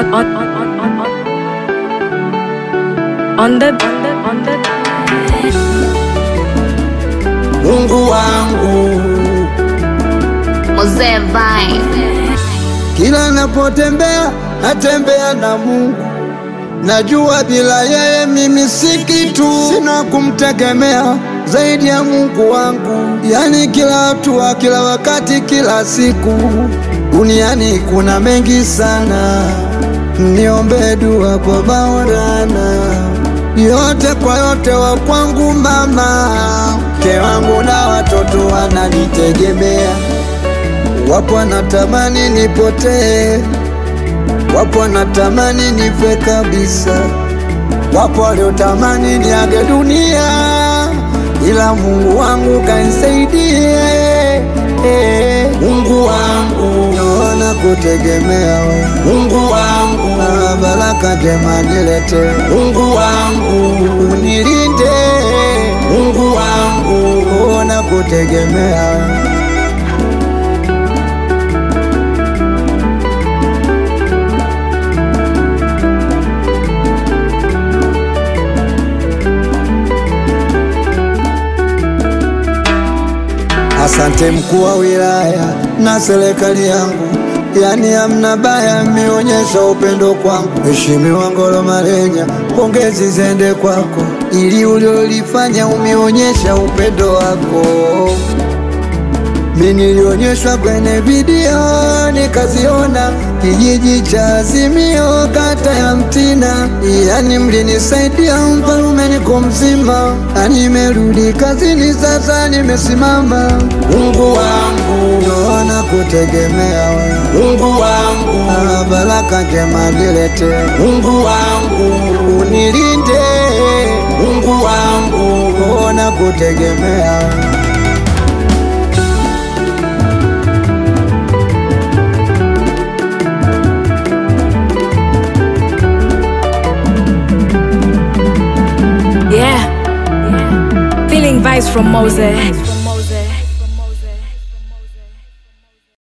on on on on on on on the on the on the Mungu wangu, Mzee Vine. kila napotembea natembea na Mungu. Najua bila yeye mimi si kitu, sina kumtegemea zaidi ya Mungu wangu. Yani kila hatua, kila wakati, kila siku, duniani kuna mengi sana. Niombe dua kwa Maulana, yote kwa yote wa kwangu mama, mke wangu na watoto wananitegemea. Wapo wanatamani nipotee, wapo wanatamani nife kabisa, wapo waliotamani niage dunia, ila Mungu wangu kanisaidie. Mungu wangu, naona kutegemea wewe. Mungu wangu, na baraka njema nilete. Mungu wangu, unilinde. Mungu wangu, naona kutegemea wewe. Asante mkuu wa wilaya na serikali yangu, yani hamna baya, mmeonyesha upendo kwangu. Mheshimiwa Ngolo Marenya, pongezi zende kwako, ili uliolifanya umeonyesha upendo wako. Mi nilionyeshwa kwenye video nikaziona, kijiji cha Azimio, kata ya Mtina, yani mlinisaidia mfalume, niko mzima na nimerudi kazini, sasa nimesimama. Mungu wangu, naona kutegemea wewe. Mungu wangu, na baraka njema nilete. Mungu wangu, unilinde. Mungu wangu, naona kutegemea wewe. yeah. Feeling vibes from Moses.